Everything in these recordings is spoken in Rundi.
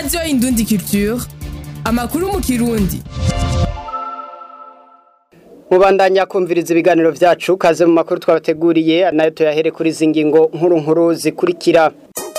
radiyo indundi culture amakuru mu kirundi mubandanya kumviriza ibiganiro vyacu kaze mu makuru twabateguriye nayo tuyahere kuri izi ngingo nkuru nkuru zikurikira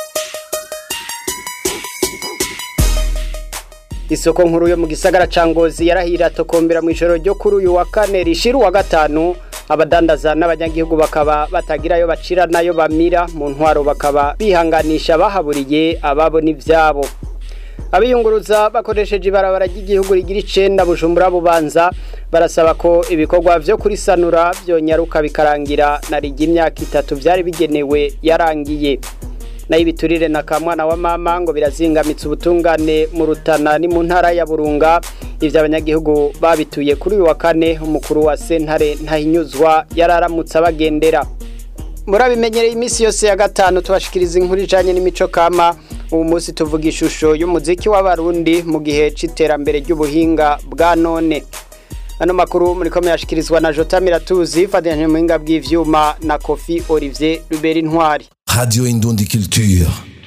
isoko nkuru yo mu gisagara ca ngozi yarahira tokombera mu ijoro ryo kuri uyu wa kane rishira uwa gatanu abadandaza n'abanyagihugu bakaba batagirayo bacira nayo bamira mu ntwaro bakaba bihanganisha bahaburiye ababo n'ivyabo abiyunguruza bakoresheje ibarabara ry'igihugu rigira icenda bujumbura bubanza barasaba ko ibikorwa vyo kurisanura vyonyaruka bikarangira na rigi imyaka itatu vyari bigenewe yarangiye nayo ibiturire na kamwana wa mama ngo birazingamitse ubutungane mu rutana ni mu ntara ya burunga ivyo abanyagihugu babituye kuri uyu wa kane umukuru wa sentare ntahinyuzwa yararamutse abagendera murabimenyereye iminsi yose ya gatanu tubashikiriza inkuru ijanye n'imico kama ubu munsi tuvuga ishusho y'umuziki w'abarundi mu gihe c'iterambere ry'ubuhinga bwa none ano makuru muriko muyashikirizwa na jota miratuzi fatanije mu buhinga bw'ivyuma na kofi olivier rubera intwari Radio Indundi Culture.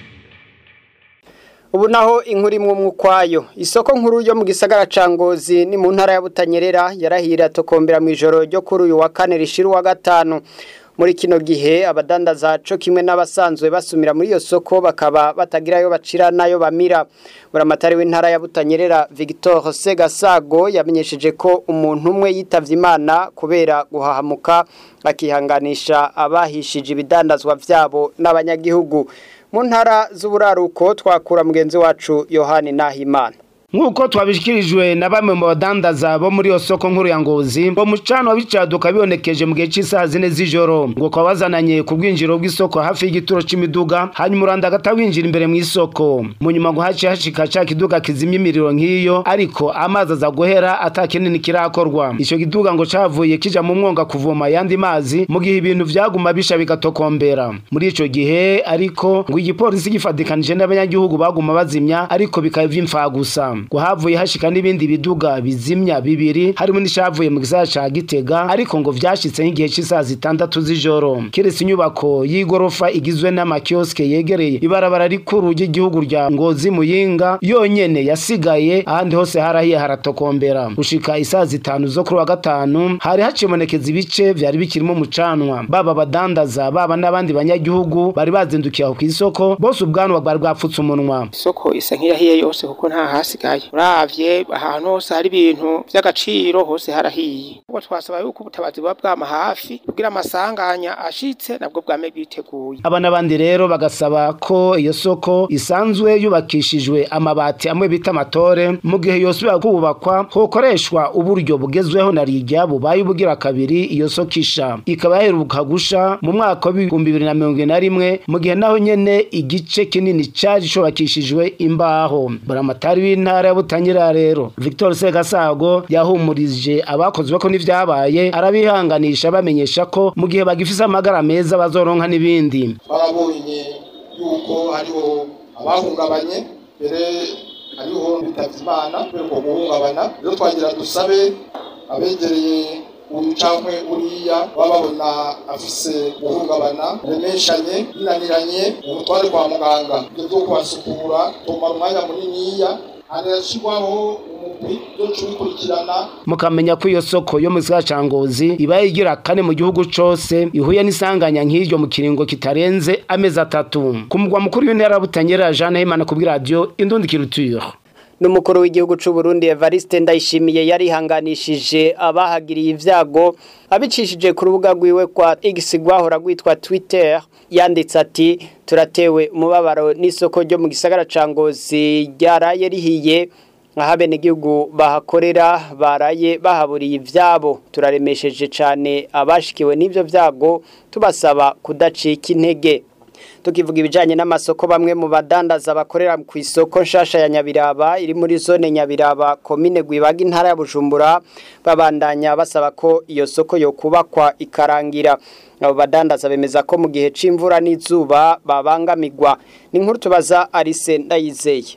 ubu naho inkuru imwe umwe ukwayo isoko nkuru yo mu gisagara ca ngozi ni mu ntara ya butanyerera yarahira tokombera mu ijoro ryo kuri uyu wa kane rishira uwa gatanu muri kino gihe abadandaza co kimwe n'abasanzwe basumira muri iyo soko bakaba batagirayo bacira nayo bamira buramatari w'intara ya butanyerera Victor Segasago yamenyesheje ko umuntu umwe yitavye imana kubera guhahamuka akihanganisha abahishije ibidandazwa vyabo n'abanyagihugu mu ntara z'uburaruko twakura mugenzi wacu Yohani Nahimana nk'uko twabishikirijwe na bamwe mu badandaza bo muri iyo soko nkuru ya ngozi ngo mucano wabicaduka bibonekeje mu gihe cy'isaha zine z'ijoro ngo kwa bazananye ku bwinjiro bw'isoko hafi y'igituro c'imiduga hanyuma uranda agata winjira imbere mu isoko mu nyuma ngo haciye hashika ca kiduga kizimya imiriro nk'iyo ariko amazi aza guhera ata kinini kirakorwa ico kiduga ngo cavuye kija mu mwonga kuvoma yandi mazi mu gihe ibintu vyaguma bisha bigatokombera muri ico gihe ariko ngo igipolisi gifadikanije n'abanyagihugu baguma bazimya ariko bikaba vy'imfa gusa ngo havuye hashika n'ibindi biduga bizimya bibiri harimo n'ishavuye mu gisagara ca Gitega ariko ngo vyashitse nk'igihe c'isaha zitandatu z'ijoro kiretse inyubako y'igorofa igizwe n'amakioske yegereye ibarabara rikuru ry'igihugu rya Ngozi Muyinga yonyene yasigaye ahandi hose harahiye haratokombera gushika isaha zitanu zo kuri wa gatanu hari hacimonekeza ibice vyari bikirimo umucanwa baba badandaza baba n'abandi banyagihugu bari bazindukiye aho kw'isoko bose ubwanwa bwari bwapfutse umunwa isoko isa nk'iyahiye yose kuko nta hasigaye uravye ahantu hose hari ibintu vy'agaciro hose harahiye ubwo twasaba yuko ubutabazi buba bwama hafi kugira amasanganya ashitse nabwo bwame bwiteguye aba n'abandi rero bagasaba ko iyo soko isanzwe yubakishijwe amabati amwe bita amatore mu gihe yosubira kubakwa hokoreshwa uburyo bugezweho na rijya bubaye ubugira kabiri iyo soko isha ikaba yaheruka gusha mu mwaka w'ibihumbi bibiri na mirongo ine na rimwe mu gihe naho nyene igice kinini cari cubakishijwe imbaho buramatari w'intara ya butanyerera rero victor segasago yahumurije abakozwe ko n'ivyabaye arabihanganisha bamenyesha ko mu gihe bagifise amagara meza bazoronka n'ibindi barabonye yuko hariho abahungabanye mbere hariho bitavye imana kubera uko guhungabana rero twagira dusabe abegereye uyu cankwe uriya baba babona afise guhungabana remeshanye binaniranye umutware kwa muganga ibyo vyo kubasukura tumara umwanya muniniya harashirwaho umugwi yo cubikurikirana mukamenya ko iyo soko yo mu gisagara ca ngozi ibaye igira kane mu gihugu cose ihuye n'isanganya nk'iryo mu kiringo kitarenze amezi atatu ku mugwa mukuru w'intara ya butanyerera jean himana kubwi radio indundi kiruture n'umukuru w'igihugu c'u Burundi Evariste Ndayishimiye yarihanganishije abahagiriye ivyago abicishije ku rubuga rwiwe kwa X rwahora rwitwa Twitter yanditse ati turatewe umubabaro n'isoko ryo mu gisagara ca Ngozi ryaraye rihiye ahabene igihugu bahakorera baraye bahaburiye ivyabo turaremesheje cane abashikiwe n'ivyo vyago tubasaba kudacika intege tukivuga ibijanye n'amasoko bamwe mu badandaza bakorera ku isoko nshasha ya Nyabiraba iri muri zone Nyabiraba komine Gwibaga intara ya Bujumbura babandanya basaba ko iyo soko yo kubakwa ikarangira abo badandaza bemeza ko mu gihe c'imvura n'izuba babangamirwa ni nkuru tubaza Arise Ndayizeye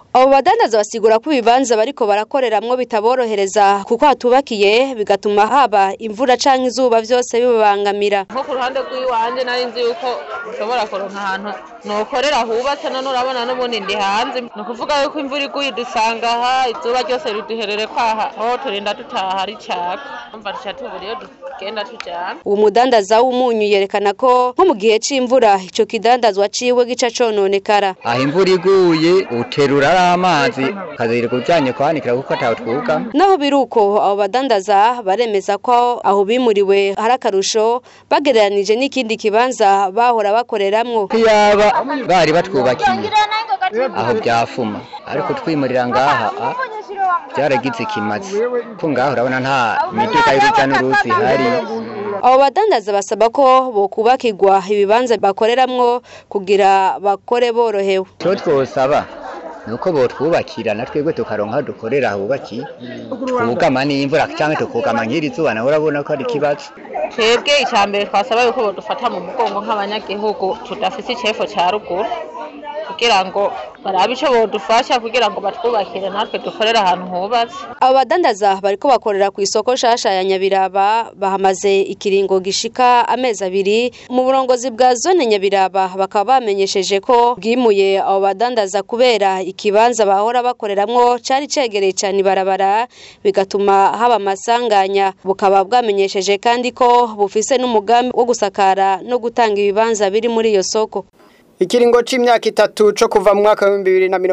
abo badandaza basigura ko ibibanza bariko barakoreramwo bitaborohereza kuko hatubakiye bigatuma haba imvura canke izuba vyose bibabangamira nko ku ruhande rw'iwanje nari nzi yuko ushobora kuronka ahantu nokorera hubatse none urabona n'ubundi ndi hanze ni ukuvuga yuko imvura iguye dusanga aha izuba ryose riduherere kwaha aho turinda dutaha ricaka umva duca tubura iyo tugenda tujana uwo mudandaza w'umunyu yerekana ko nko mu gihe c'imvura ico kidandazwa ciwe gica cononekara aho imvura iguye uterura ari amazi ukazirika ujanye kwanikira kuko ataho twuga naho biruko abo badandaza baremeza ko aho bimuriwe hari akarusho bagereranije n'ikindi kibanza bahora bakoreramwo iyaba bari batwubakiye aho byafuma ariko twimurira ngaha a, byaragize ikimazi ko ngaho urabona nta miduga y'uruja n'uruzi ihari abo badandaza basaba ko bokubakirwa ibibanza bakoreramwo kugira bakore borohewe icyo twosaba ni uko botwubakira na twebwe tukaronka aho dukorera hubakiye twugama n'imvura cyangwa tukugama nk'iri zuba nawe urabona ko ari ikibazo twebwe icya mbere twasaba yuko badufata mu mugongo nk'abanyagihugu tudafite icefo cya ruguru kugira ngo barabe icyo bodufasha kugira ngo batwubakire natwe dukorere ahantu hubatse abo badandaza bariko bakorera ku isoko shasha ya nyabiraba bahamaze ikiringo gishika amezi abiri mu burongozi bwa zone nyabiraba bakaba bamenyesheje ko bwimuye abo badandaza kubera ikibanza bahora bakoreramwo cari cegereye cane ibarabara bigatuma haba amasanganya bukaba bwamenyesheje kandi ko bufise n'umugambi wo gusakara no gutanga ibibanza biri muri iyo soko Ikiringo c'imyaka itatu co kuva mu mwaka wa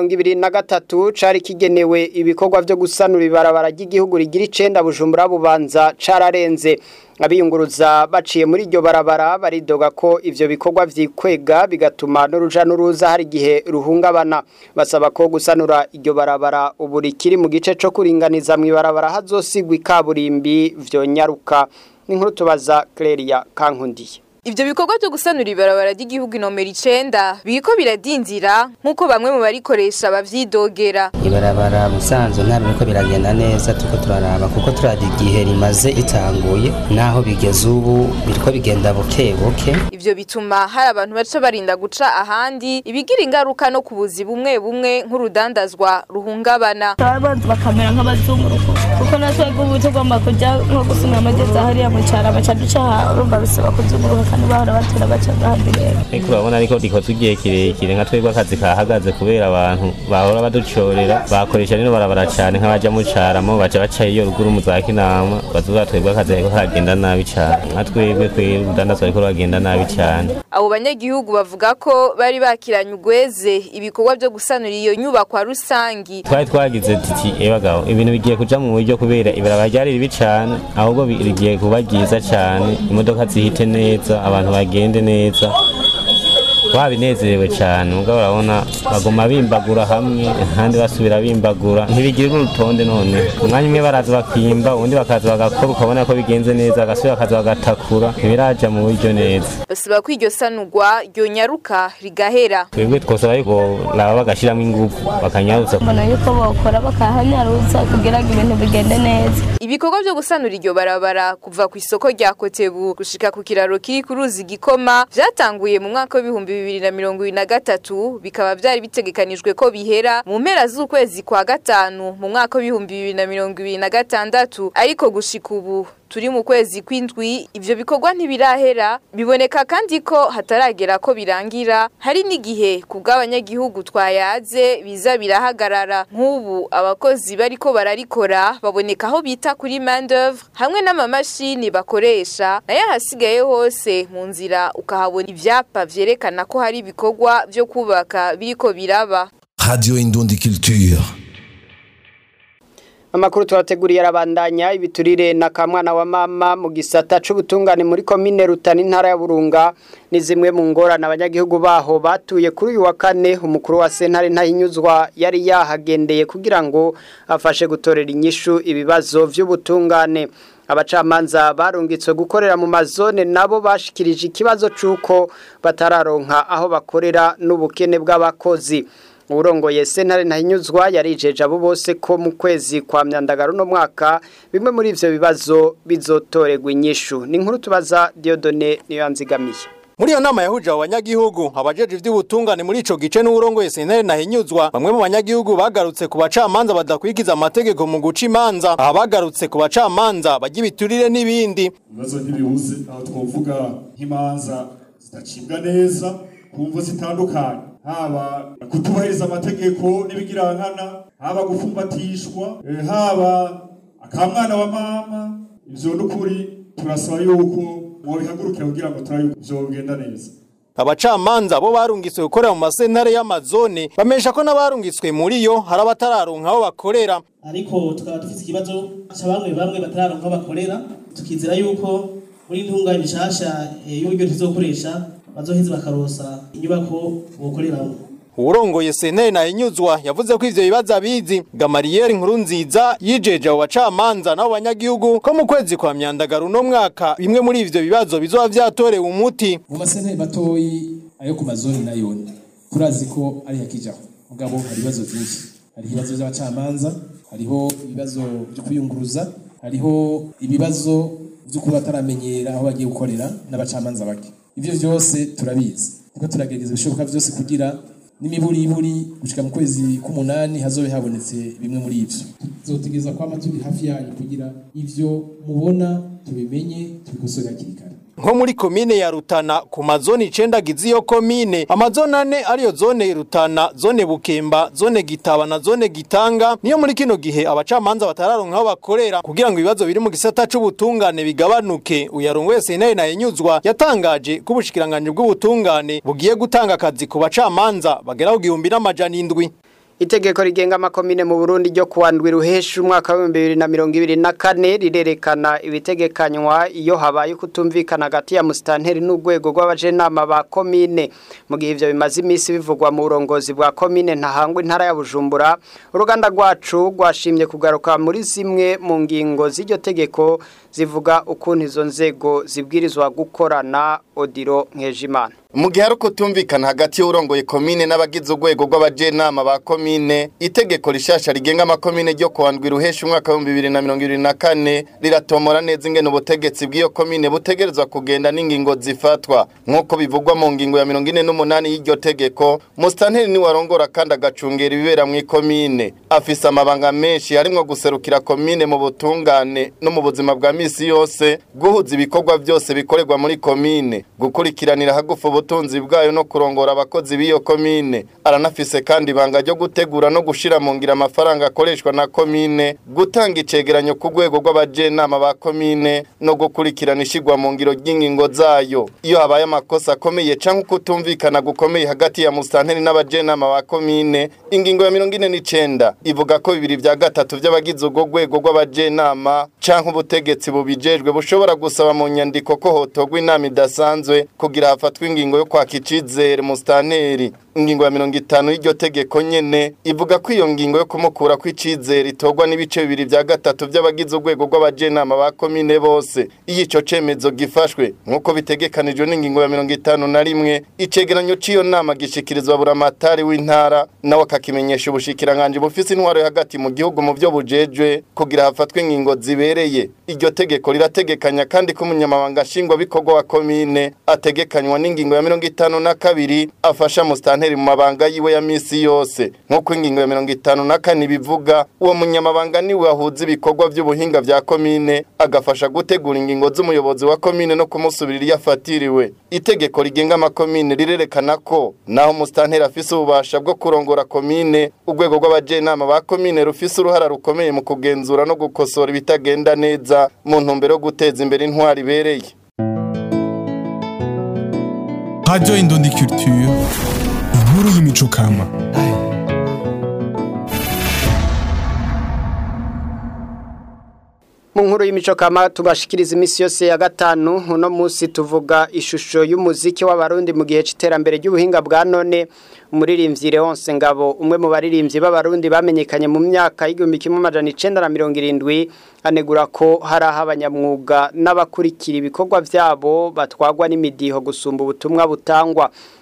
2023 cari kigenewe ibikorwa vyo gusanura ibarabara ry'igihugu rigira icenda Bujumbura bubanza cararenze abiyunguruza baciye muri iryo barabara baridoga ko ivyo bikorwa vyikwega bigatuma n'uruja n'uruza hari igihe ruhungabana basaba ko gusanura iryo barabara ubu rikiri mu gice co kuringaniza mu ibarabara hazosigwa ikaburimbi vyonyaruka n'inkuru tubaza Clelia Kankundiye Ivyo bikorwa byo gusanura ibarabara ry'igihugu nomero 9 biko biradinzira nkuko bamwe mu barikoresha bavyidogera. Ibarabara musanzo nta biriko biragenda neza tuko turaraba kuko turadi igihe rimaze ritanguye naho bigeze ubu biriko bigenda buke buke. Ivyo bituma hari abantu baca barinda guca ahandi ibigira ingaruka no kubuzi bumwe bumwe nk'urudandazwa ruhungabana. Abantu bakamera nk'abazunguruko kuko natwe ubu tugomba kujya nko gusumira amageza hariya mu cyaro baca duca urumva bisaba kuzunguruka kandi bahora batera baca ahandi rero ariko urabona ariko rikoze igihe kirekire nka twebwe akazi kahagaze kubera abantu bahora baducorera bakoresha rero barabara cyane nk'abaja mu caramo baca baca iyo ruguru mu za kinama bazuba twebwe akazi kariko karagenda nabi cyane nka twebwe twebwe urudandazwa ariko ruragenda nabi cyane abo banyagihugu bavuga ko bari bakiranye ugweze ibikorwa byo gusanura iyo nyubakwa rusangi twari twagize titi ebagabo ibintu bigiye kuja mu buryo kubera ibarabara ryari ribi cyane ahubwo rigiye kuba ryiza cyane imodoka zihite neza abantu bagende neza babinezerewe cyane ubwo urabona bagoma bimbagura hamwe ahandi basubira bimbagura ntibigire urutonde none umwanya umwe baraza bakimba ubundi bakaza bagakora ukabona ko bigenze neza bagasubira bakaza bagatakura ntibiraja mu buryo neza basaba ko iryo sanurwa ryonyaruka rigahera twebwe twosaba yuko laba bagashiramo ingufu bakanyarutsa mbona yuko bokora bakahanyarutsa kugira ngo ibintu bigende neza ibikorwa byo gusanura iryo barabara kuva ku isoko rya kotebu gushika ku kiraro kiri ku ruzi gikoma vyatanguye mu mwaka w'ibihumbi bibiri na mirongo ibiri na gatatu bikaba vyari bitegekanijwe ko bihera mu mpera z'ukwezi kwa gatanu mu mwaka w'ibihumbi bibiri na mirongo ibiri na gatandatu ariko gushika ubu turi mu kwezi kw'indwi ivyo bikorwa ntibirahera biboneka kandi ko hataragera ko birangira hari n'igihe ku bw'abanyagihugu twayaze biza birahagarara nk'ubu abakozi bariko bararikora baboneka aho bita kuri main d'oeuvre hamwe n'amamashini bakoresha nayo ahasigaye hose mu nzira ukahabona ivyapa vyerekana ko hari ibikorwa vyo kubaka biriko biraba Radio Indundi Culture. Amakuru tuwateguriye arabandanya ibiturire na kamwana wa mama mu gisata c'ubutungane muri komine Rutana intara ya Burunga ni zimwe mu ngorane abanyagihugu baho batuye kuri uyu wa kane umukuru wa sentare ntahinyuzwa yari yahagendeye kugira ngo afashe gutorera inyishu ibibazo vy'ubutungane abacamanza barungitswe gukorera mu mazone nabo bashikirije ikibazo c'uko batararonka aho bakorera n'ubukene bw'abakozi urongoye sentare ntahinyuzwa yarijeje abo bose ko mu kwezi kwa myandagaro no mwaka bimwe muri ivyo bibazo bizotorerwa inyishu ni inkuru tubaza Diodone niyo yanzigamiye muri iyo nama yahuje abo banyagihugu abajeje ivy'ubutungane muri ico gice n'uburongoye sentare nahinyuzwa bamwe mu banyagihugu bagarutse ku bacamanza badakwikiza amategeko mu guca imanza aha bagarutse ku bacamanza bajya ibiturire n'ibindi ibibazo ntibibuze aho twovuga nk'imanza zidacibwa neza ku mvo zitandukanye haba kutubahiriza amategeko n'ibigirankana haba gufumbatishwa eh, haba akamwana wa mama ivyo n'ukuri turasaba yuko mwobihagurukira kugira ngo turabe yuko vyogenda neza abacamanza bo barungitswe gukorera mu masentare y'amazone bamesha ko n'abarungitswe muri yo hari abatararonka aho bakorera ariko tukaba dufite ikibazo cya bamwe bamwe batararonka aho bakorera tukizera yuko muri intungane nshasha eh, y'uburyo tuzokoresha bazoheza bakarosa inyubako bokoreramo uwurongoye sentare nahinyuzwa yavuze ko ivyo bibazo abizi gamariyeri nkuru nziza yijeje abo bacamanza n'abo banyagihugu ko mu kwezi kwa myandagaro uno mwaka bimwe muri ivyo bibazo bizoba vyatorewe umuti mu masentare matoyi ayo ku mazoni nayo turazi ko ari yakijaho mugabo hari ibibazo vyinshi hari ibibazo vy'abacamanza hariho ibibazo vyo kuyunguruza hariho ibibazo vyo kuba bataramenyera aho bagiye gukorera n'abacamanza bake ivyo vyose turabizi niko turagerageza ibishoboka vyose kugira n'imiburiburi gushika mu kwezi k'umunani hazobe habonetse bimwe muri ivyo tuzotegereza kwama turi hafi yanyu kugira ivyo mubona tubimenye tubikosore hakiri kare nko muri komine ya Rutana ku mazoni icenda agize iyo komine amazone ane ariyo zone Rutana zone Bukemba zone Gitaba na zone Gitanga niyo muri kino gihe abacamanza batararonka aho bakorera kugira ngo ibibazo biri mu gisata c'ubutungane bigabanuke uyarongoye sentare nahinyuzwa yatangaje ko ubushikiranganje bw'ubutungane bugiye gutanga akazi ku bacamanza bagera ku gihumbi n'amajana indwi Itegeko rigenga amakomine mu Burundi ryo kuwandwi ruhesha umwaka wa 2024 rirerekana ibitegekanywa iyo habaye kutumvikana hagati ya mustanteri n'urwego rw'abajenama ba komine mu gihe ivyo bimaze imisi bivugwa mu burongozi bwa komine ntahangwa intara ya Bujumbura uruganda rwacu rwashimye kugaruka muri zimwe mu ngingo z'iryo tegeko zivuga ukuntu izo nzego zibwirizwa gukorana Odiro Nkejimana mu gihe ari ukutumvikana hagati y'urongoye komine n'abagize urwego rw'abajenama ba komine itegeko rishasha rigenga amakomine ryo kuwandwi ruhesha umwaka w'ibihumbi bibiri na mirongo ibiri na kane riratomora neza ingene ubutegetsi bw'iyo komine butegerezwa kugenda n'ingingo zifatwa nk'uko bivugwa mu ngingo ya mirongo ine n'umunani y'iryo tegeko musitanteri niwe arongora kandi agacungera ibibera mu ikomine afise amabanga menshi harimwo guserukira komine mu butungane no mu buzima bwa misi yose guhuza ibikorwa byose bikorerwa muri komine gukurikiranira hagufu ubutunzi bwayo no kurongora abakozi b'iyo komine aranafise kandi ibanga ryo gutegura no gushira mu ngira amafaranga akoreshwa na komine gutanga icegeranyo ku rwego rw'abajenama ba komine no gukurikirana ishigwa mu ngiro ry'ingingo zayo iyo habaye amakosa akomeye canke ukutumvikana gukomeye hagati ya musanteri n'abajenama ba komine ingingo ya mirongo ine n'icenda ivuga ko bibiri vya gatatu vy'abagize urwo rwego rw'abajenama canke ubutegetsi bubijejwe bushobora gusaba mu nyandiko ko hotogwa inama idasanzwe kugira hafatwe ingingo yo kwaka icizere musitanteri ingingo ya mirongo itanu y'iryo tegeko nyene ivuga ko iyo ngingo yo kumukura kw'icizere itorwa n'ibice bibiri vya gatatu vy'abagize urwego rw'abajenama ba komine bose iyo ico cemezo gifashwe nk'uko bitegekanijwe n'ingingo ya mirongo itanu na rimwe icegeranyo c'iyo nama gishikirizwa buramatari w'intara nawe akakimenyesha ubushikiranganji bufise intwaro yo hagati mu gihugu mu vyo bujejwe kugira hafatwe ingingo zibereye iryo tegeko rirategekanya kandi ko umunyamabanga nshingwabikorwa wa komine ategekanywa n'ingingo ya mirongo itanu na kabiri afasha musitanteri mu mabanga yiwe ya misi yose nk'uko ingingo ya mirongo itanu na kane bivuga uwo munyamabanga niwe ahuza ibikorwa by'ubuhinga vya komine agafasha gutegura ingingo z'umuyobozi wa komine no kumusubirira iyo afatiriwe itegeko rigenga amakomine rirerekana ko naho musitanteri afise ububasha bwo kurongora komine urwego rw'abajenama ba komine rufise uruhara rukomeye mu kugenzura no gukosora ibitagenda neza mu ntumbero yo guteza imbere intwari ibereye Radio Indundi Culture, inkuru y'imico kama. mu nkuru y'imico kama tubashikiriza iminsi yose ya gatanu uno munsi tuvuga ishusho y'umuziki w'abarundi mu gihe c'iterambere ry'ubuhinga bwa none umuririmbyi Leonce Ngabo umwe mu baririmbyi b'abarundi bamenyekanye mu myaka y'igihumbi kimwe amajana icenda na mirongo irindwi anegura ko hari aho abanyamwuga n'abakurikira ibikorwa vyabo batwagwa n'imidiho gusumba ubutumwa butangwa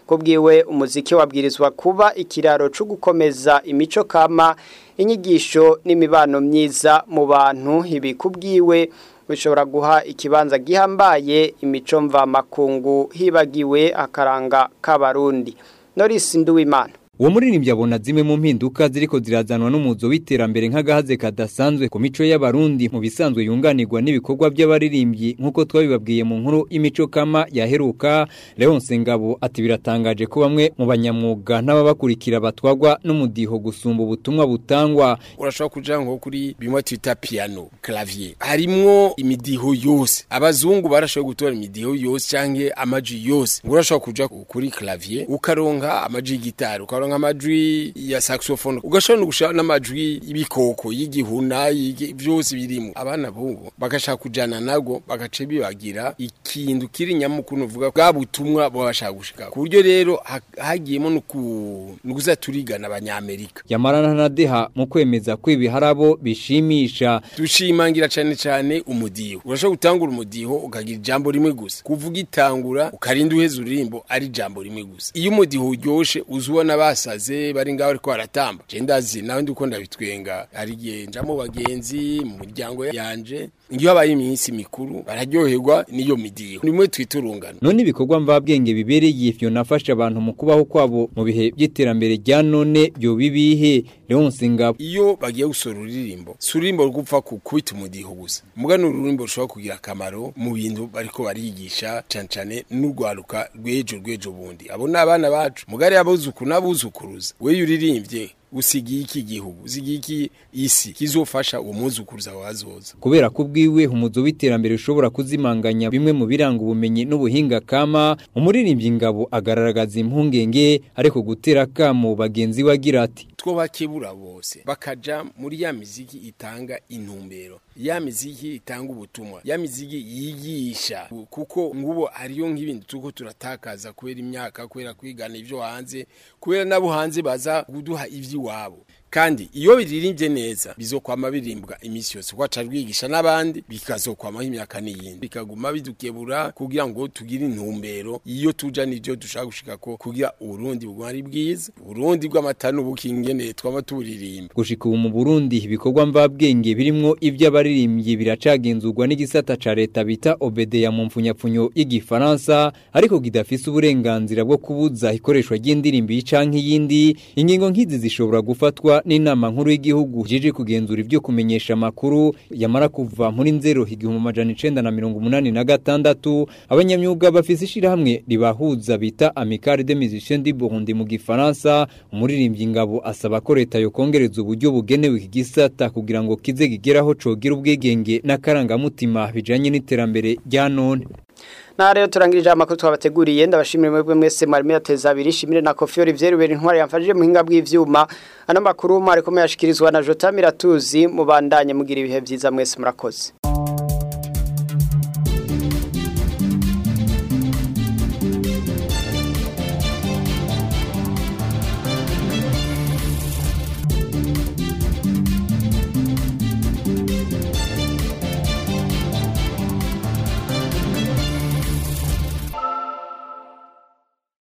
kubwiwe umuziki wabwirizwa kuba ikiraro cyo gukomeza imico kama inyigisho n'imibano myiza mu bantu ibi kubwiwe bishobora guha ikibanza gihambaye imico mvamakungu hibagiwe akaranga k'abarundi Norris Nduwimana uwo muririmbyi abona zimwe mu mpinduka ziriko zirazanwa n'umuzo w'iterambere nk'agahaze kadasanzwe ku mico y'abarundi mu bisanzwe yunganirwa n'ibikorwa by'abaririmbyi nk'uko twabibabwiye mu nkuru imico kama yaheruka Leonce Ngabo ati biratangaje ko bamwe mu banyamwuga n'ababakurikira batwagwa n'umudiho gusumba ubutumwa butangwa urashobora kuja nko kuri bimwe twita piano clavier harimwo imidiho yose abazungu barashoboye gutora imidiho yose canke amaji yose urashobora kuja kuri clavier ukaronka amaji y'igitari ukaronka amajwi ya saxophone ugashobora no gushaka n'amajwi y'ibikoko y'igihuna byose birimo abana bungu bagashaka kujana nago bagace bibagira ikintu kiri nyamukuru uvuga bwa butumwa babashaka gushika ku buryo rero hagiyemo no kuza turigana abanyamerika yamarana na deha mu kwemeza ko ibi harabo bishimisha dushimangira cyane cyane umudiho urashobora gutangura umudiho ukagira ijambo rimwe gusa kuvuga itangura ukarinda uheza uririmbo ari ijambo rimwe gusa iyo umudiho uryoshe uzubona basaze bari ngaho ariko baratamba je ndazi nawe ndiko ndabitwenga ari gihe nja mu bagenzi mu muryango yanje ngiyo habaye iminsi mikuru bararyoherwa niyo midiho nimwe twiturungana none ibikorwa mvabwenge bibereye ivyo nafasha abantu mu kubaho kwabo mu bihe by'iterambere rya none byo bibihe Leonce Ngabo iyo bagiye gusora uririmbo surimbo rugupfa kukubita umudiho gusa mugano ururimbo rushobora kugira akamaro mu bintu bariko barigisha cane cane n'urwaruka rwejo rwejo bundi abo n'abana bacu mugari abuzukuru n'abuzukuruza we yuririmbye usigiye iki gihugu usigiye iki isi kizofasha uwo muzukuruza wazoza kubera ko ubwiwe umuzo w'iterambere ushobora kuzimanganya bimwe mu biranga ubumenyi n'ubuhinga kama umuririmbyi ngabo agaragaza impungenge ariko gutera kamo bagenzi we agira ati twobakebura bose bakaja muri ya miziki itanga intumbero ya miziki itanga ubutumwa ya miziki yigisha kuko ngubo ariyo nk'ibindi tuko turatakaza kubera imyaka kubera kwigana ivyo hanze kubera nabo hanze baza kuduha ivy'iwabo kandi iyo biririmbye neza bizokwama birimbwa imisi yose kwaca rwigisha n'abandi bikazokwamaho imyaka n'iyindi bikaguma bidukebura kugira ngo tugire intumbero iyo tuja n'ivyo dushaka gushika ko kugira uburundi buguma ari bwiza uburundi bw'amata n'ubukingene twama turirimba gushika ubu mu Burundi ibikorwa mvabwenge birimwo ivy'abaririmbyi biracagenzurwa n'igisata ca leta bita OBDEA mu mfunyapfunyo y'igifaransa ariko kidafise uburenganzira bwo kubuza ikoreshwa ry'indirimbo canke iyindi ingingo nk'izi zishobora gufatwa n'inama nkuru y'igihugu jije kugenzura ibyo kumenyesha makuru yamara kuva muri nzero igihumbi amajana icenda na mirongo umunani na gatandatu abanyamyuga bafise ishirahamwe ribahuza bita Amicale des Musiciens du Burundi mu gifaransa umuririmbyi ngabo asaba ko leta yokongereza uburyo bugenewe iki gisata kugira ngo kize gigeraho cogira ubwigenge n'akarangamutima bijanye n'iterambere rya none na rero turangirije amakuru twabateguriye ndabashimira mwebwe mwese mwari mwateza abiri shimire na Kofi Olivier Rubera intwari yamfashije mu hinga bw'ivyuma ano makuru mwari komeye ashikirizwa na Jota Miratuzi mubandanye mugira ibihe byiza mwese murakoze